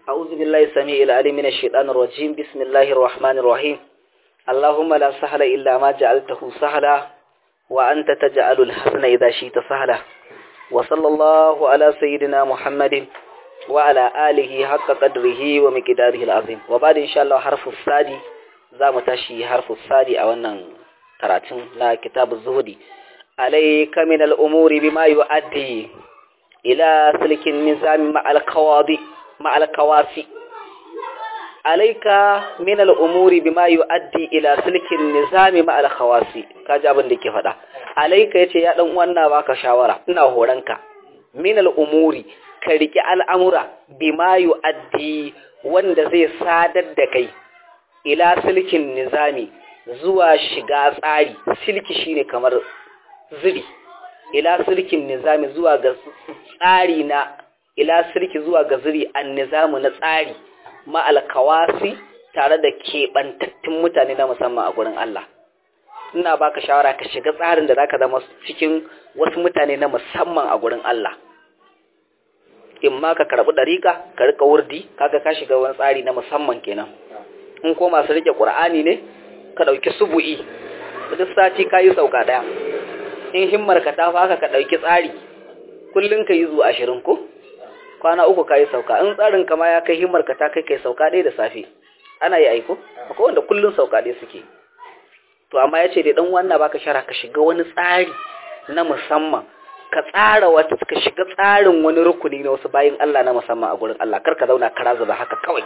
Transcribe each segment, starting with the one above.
أعوذ بالله السميع العليم من الشيطان الرجيم بسم الله الرحمن الرحيم اللهم لا سهل إلا ما جعلته سهلا وأنت تجعل الحسن إذا شئت سهلا وصلى الله على سيدنا محمد وعلى آله حق قدره ومقداره العظيم وبعد إن شاء الله حرف السادي زام تشي حرف السادي أو أن كراتن لا كتاب الزهدي عليك من الأمور بما يؤدي إلى سلك النظام مع القواضي مع الكواسي عليك من الأمور بما يؤدي إلى سلك النظام مع الخواسي kaji abin da ke faɗa alaika yace ya dan wannan baka shawara ina horanka min al'umuri ka riki al'amura bima yu'addi wanda zai sadar da kai ila silkin nizami zuwa shiga tsari silki shine kamar zubi ila silkin nizami zuwa ga tsari na ila silki zuwa ga zuri an nizamu na tsari ma alkawasi tare da keɓantattun mutane na musamman a gurin Allah ina baka shawara ka shiga tsarin da zaka zama cikin wasu mutane na musamman a gurin Allah in ma ka karɓi ɗariƙa ka riƙa wurdi kaga ka shiga wani tsari na musamman kenan in ko masu riƙe ƙur'ani ne ka ɗauki subu'i duk sati ka yi sauka ɗaya in himmar ka ta faka ka ɗauki tsari kullum ka yi zuwa ashirin ko kwana uku ka yi sauka in tsarin kama ya kai himmar ka ta kai kai sauka ɗaya da safe ana yi aiko akwai wanda kullum sauka ɗaya suke to amma ya ce da ɗan wannan baka shara ka shiga wani tsari na musamman ka tsara wata ka shiga tsarin wani rukuni na wasu bayin Allah na musamman a gurin Allah kar ka zauna kara zuba haka kawai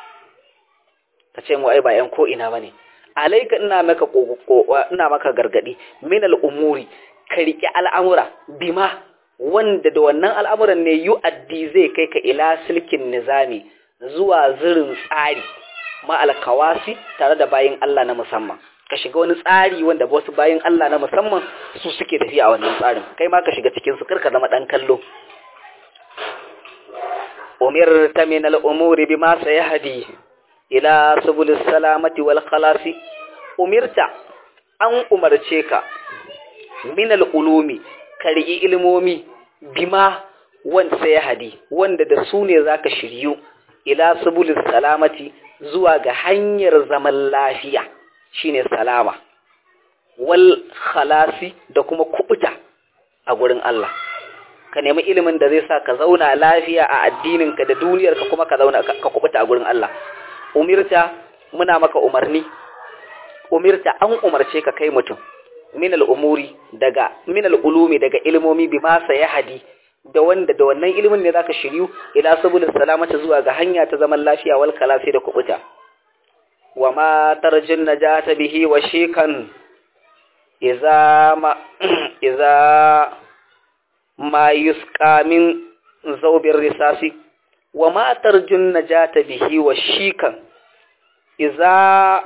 ka ce mu ai ba yan ko ina bane alaika ina maka ina maka gargadi min al'umuri ka riƙe al'amura bima wanda da wannan al'amuran ne yu'addi zai kai ka ila silkin nizami zuwa zirin tsari ma'alkawasi tare da bayin Allah na musamman ka shiga wani tsari wanda wasu bayin Allah na musamman su suke tafiya a wannan tsarin kai ma ka shiga cikin su karka zama dan kallo umirta min al'umuri bima sayahdi ila subulis salamati wal khalasi umirta an umarce ka min al'ulumi ka riƙi ilmomi bima wanda ya hadi wanda da su ne za ka shiryu ila subulis salamati zuwa ga hanyar zaman lafiya shine salama wal khalasi da kuma kubuta a gurin Allah ka nemi ilimin da zai sa ka zauna lafiya a addininka da duniyarka kuma ka zauna ka kubuta a gurin Allah umirta muna maka umarni umirta an umarce ka kai mutum min al'umuri daga min al'ulumi daga ilmomi bi masa ya hadi da wanda da wannan ilimin ne zaka shiryu ila sabulin salamata zuwa ga hanya ta zaman lafiya wal kalafi da kubuta wa ma tarjun najata bihi wa shikan iza ma iza ma yusqa min zawbir risasi wa ma tarjun najata bihi wa shikan iza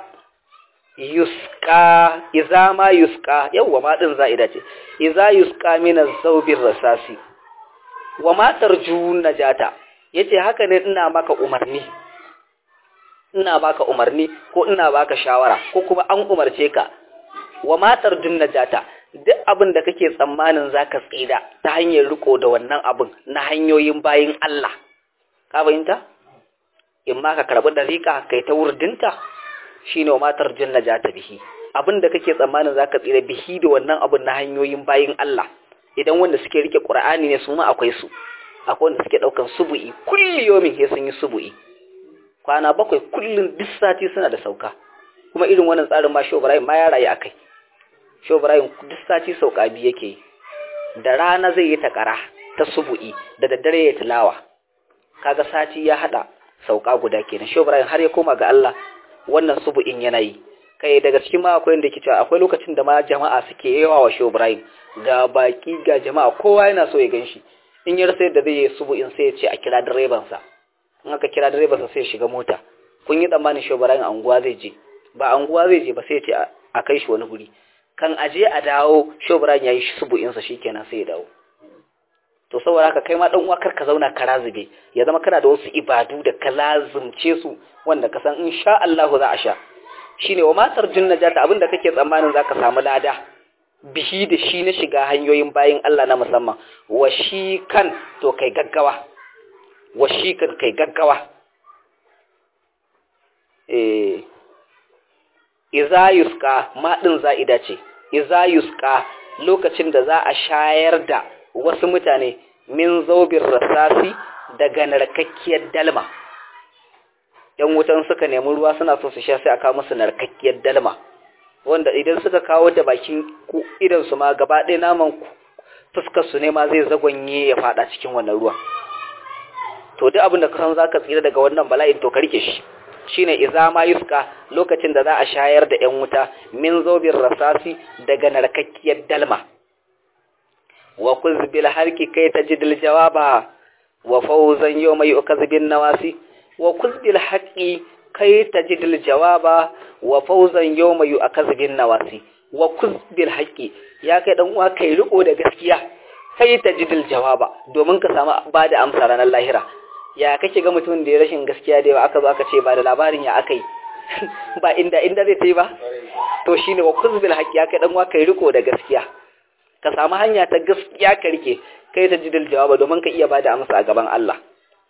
yuska iza ma yuska yawwa ma din za'ida ce iza yuska min az-zawbir rasasi wa ma tarju najata yace haka ne ina maka umarni ina baka umarni ko ina baka shawara ko kuma an umarce ka wa ma tarju najata duk abin da kake tsammanin zaka tsida ta hanyar riko da wannan abin na hanyoyin bayin Allah ka fahimta in ma ka karbi dariƙa kai ta wurdinta shine wa matar janna ja ta bihi abinda kake tsammanin zaka tsira bihi da wannan abun na hanyoyin bayin Allah idan wanda suke rike Qur'ani ne su ma akwai su akwai wanda suke daukan subu'i kulli yomin he sun yi subu'i kwana bakwai kullun duk sati suna da sauka kuma irin wannan tsarin ma Shehu Ibrahim ma ya rayu akai Shehu Ibrahim duk sati sauka bi yake da rana zai yi takara ta subu'i da daddare ya tilawa kaga sati ya hada sauka guda kenan Shehu Ibrahim har ya koma ga Allah wannan subu'in yanayi kai daga cikin ma akwai inda yake cewa akwai lokacin da ma jama'a suke yawa wa Shehu Ibrahim ga baki ga jama'a kowa yana so ya ganshi in ya rasa yadda zai yi subu'in sai ya ce a kira direban sa in aka kira direban sa sai ya shiga mota kun yi tsammanin Shehu Ibrahim anguwa zai je ba anguwa zai je ba sai ya ce a kai shi wani guri kan aje a dawo Shehu Ibrahim ya yi subu'in sa shikenan sai ya dawo to saboda haka kai ma dan uwa kar ka zauna ka razube ya zama kana da wasu ibadu da ka lazumce su wanda ka san insha Allah za a sha shine wa matar jinnajata abinda kake tsammanin zaka samu lada bihi da shi na shiga hanyoyin bayin Allah na musamman wa shi kan to kai gaggawa wa shi kan kai gaggawa eh iza yuska ma din za'ida ce iza yuska lokacin da za a shayar da wasu mutane min zaubin rasasi daga narkakkiyar dalma yan wutan suka nemi ruwa suna so su sha sai aka musu narkakkiyar dalma wanda idan suka kawo da bakin idan su ma gaba ɗaya naman fuskar su ne ma zai zagonye ya fada cikin wannan ruwan to duk abin da ka san zaka tsira daga wannan bala'in to ka rike shi shine iza ma yuska lokacin da za a shayar da yan wuta min zobin rasasi daga narkakkiyar dalma wa kuzbil harki kai tajidil jawaba wa fawzan yawma yu'kazbin nawasi wa kuzbil haqqi kai tajidil jawaba wa fawzan yawma yu'kazbin nawasi wa kuzbil haqqi ya kai dan uwa kai riko da gaskiya kai tajidil jawaba domin ka samu bada amsa ranar lahira ya kake ga mutumin da ya rashin gaskiya da yawa aka zo aka ce ba da labarin ya aka yi ba inda inda zai ta yi ba to shine wa kuzbil haqqi ya kai dan uwa kai riko da gaskiya ka samu hanya ta gaskiya ka rike kai ta jidil jawaba domin ka iya bada amsa a gaban Allah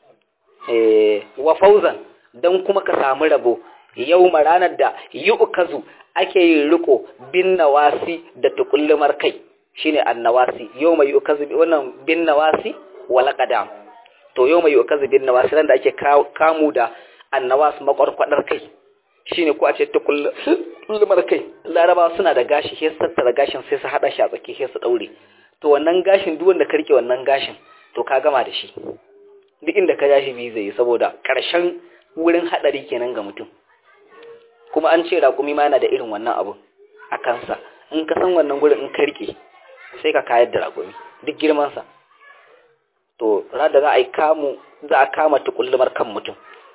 eh wa fauzan dan kuma ka samu rabo yau ranar da yu'kazu ake yin riko bin nawasi da tukullumar kai shine annawasi yau mai yu'kazu wannan bin nawasi wala qadam to yau mai yu'kazu bin nawasi ran da ake kamu da annawas makwarkwadar kai shine ko a ce tukullumar kai laraba suna da gashi sai su tattara gashin sai su hada shi a tsaki sai su daure to wannan gashin duk wanda ka rike wannan gashin to ka gama da shi duk inda ka jashi bi zai saboda karshen wurin hadari kenan ga mutum kuma an ce raƙumi ma yana da irin wannan abu a kansa in ka san wannan gurin in ka rike sai ka kayar da raƙumi duk girmansa to da za a yi kamu za a kama tukullumar kan mutum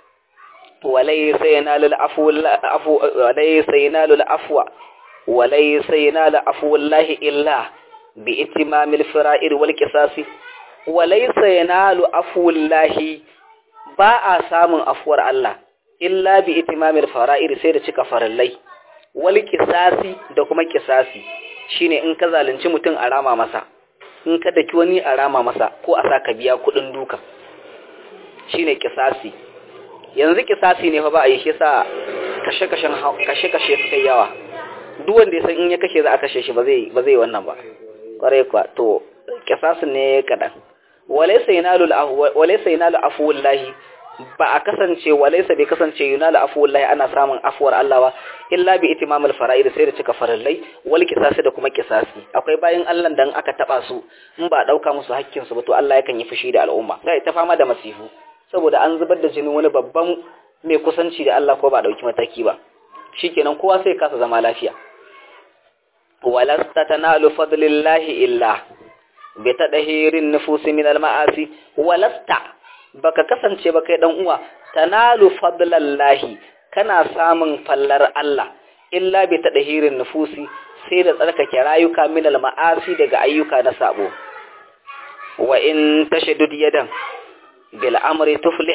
وليس ينال العفو وليس ينال العفو وليس ينال عفو الله إلا بإتمام الفرائر والقصاص وليس ينال عفو الله باء سامن عفو الله إلا بإتمام الفرائر sai da cika farallai wal qisasi da kuma qisasi shine in ka zalunci mutum a rama masa in ka daki wani a rama masa ko a saka biya kudin duka shine qisasi yanzu kisasi ne fa ba a yi shi sa kashe-kashen kashe-kashe suka yawa duk wanda ya san in ya kashe za a kashe shi ba zai ba zai wannan ba kwarai kwa to kisasin ne kadan walaysa yanalu walaysa yanalu afwallahi ba a kasance walaysa bai kasance yanalu afwallahi ana samun afuwar Allah ba illa bi itimamul fara'id sai da cika farallai wal kisasi da kuma kisasi akwai bayan Allah dan aka taba su in ba dauka musu hakkin su ba to Allah yakan yi fushi da al'umma sai ta fama da masifu saboda an zubar da jinin wani babban mai kusanci da Allah ko ba dauki mataki ba shikenan kowa sai kasa zama lafiya walasta tanalu fadlillahi illa bi tadhirin nufusi min almaasi walasta baka kasance ba kai dan uwa tanalu fadlallahi kana samun fallar Allah illa bi tadhirin nufusi sai da tsarkake rayuka min almaasi daga ayyuka na sabo wa in tashaddud yadan bil amri tuflih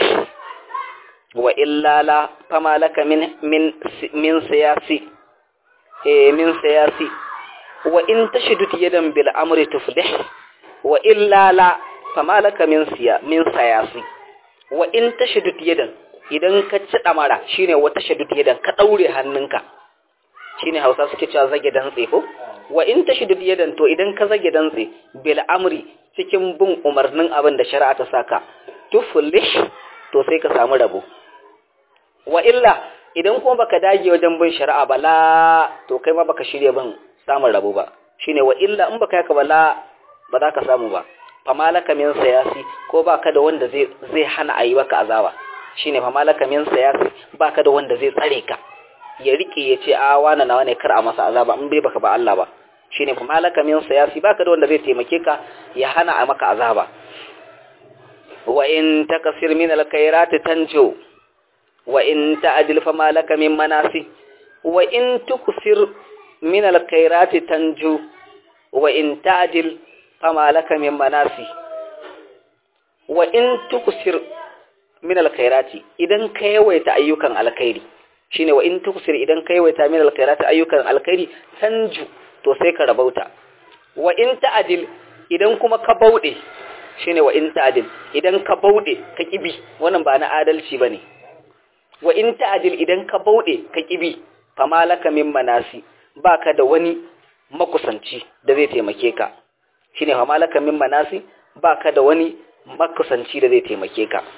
wa illa la fama laka min min min siyasi eh min siyasi wa in tashdud yadan bil amri tuflih wa illa la fama laka min siya min siyasi wa in tashdud yadan idan ka ci damara shine wa tashdud yadan ka daure hannunka shine Hausa suke cewa zage dantse ko wa in tashdud yadan to idan ka zage dantse bil amri cikin bin umarnin abin da shari'a ta saka tuflih to sai ka samu rabo wa illa idan kuma baka dage wajen bin shari'a ba la to kai ma baka shirye bin samun rabo ba shine wa illa in baka yaka ba la ba za ka samu ba famalaka min sayasi ko baka da wanda zai zai hana ayi maka azaba shine famalaka min sayasi baka da wanda zai tsare ka ya rike ya ce a wani nawa ne kar a masa azaba in bai baka ba Allah ba shine famalaka min sayasi baka da wanda zai taimake ka ya hana a maka azaba wa in takasir min alkhairati tanjo wa in ta'dil fama laka min manasi wa in tuksir min alkhairati tanjo wa in ta'dil fama laka min manasi wa in tuksir min alkhairati idan ka yawaita ayyukan alkhairi shine wa in tuksir idan ka yawaita min alkhairati ayyukan alkhairi tanju to sai ka rabauta wa in ta'dil idan kuma ka bauɗe shine wa in ta'dil idan ka bauɗe ka kibi wannan ba na adalci bane wa in ta'dil idan ka bauɗe ka kibi famalaka min manasi baka da wani makusanci da zai taimake ka shine famalaka min manasi baka da wani makusanci da zai taimake ka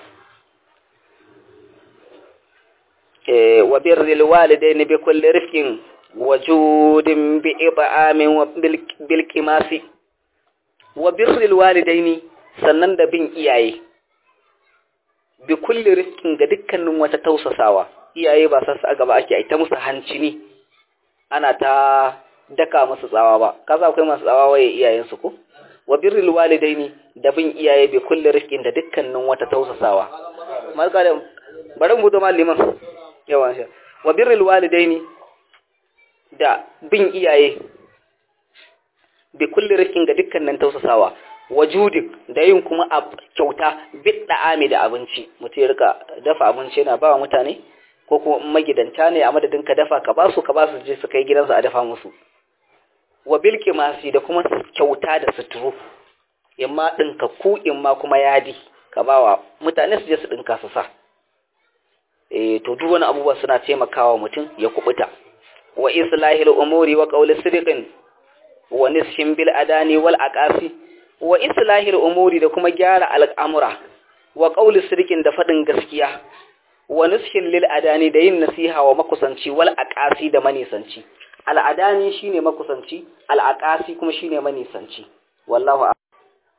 eh wa birril walidaini bi kulli rifqin wajudin bi ib'amin wa bil qimasi wa birril walidaini sannan da bin iyaye bi kulli rifqin ga dukkanin wata tausasawa iyaye ba sa a gaba ake ta musu hancini ana ta daka musu tsawa ba kaza akwai masu tsawa waye iyayensu ko wa birril walidaini da bin iyaye bi kulli rifqin da dukkanin wata tausasawa malka da bari mu da malliman yawa sha wa birril walidaini da bin iyaye bi kulli rifqin ga dukkanin tausasawa wajudin da yin kuma a kyauta bidda ami da abinci mutum ya rika dafa abinci yana ba wa mutane ko kuma magidanta ne a madadin ka dafa ka basu ka basu je su kai gidansu a dafa musu wa bilki masu da kuma kyauta da suturu imma ɗinka ku imma kuma yadi ka ba wa mutane su je su ɗinka su sa e to duk wani abubuwa suna taimakawa mutum ya kubuta wa islahil umuri wa qawli sidqin wa nishin bil adani wal aqasi wa islahil umuri da kuma gyara al'amura wa qawli sidqin da fadin gaskiya wa nushin lil adani da yin nasiha wa makusanci wal aqasi da manisanci al adani shine makusanci al aqasi kuma shine manisanci wallahu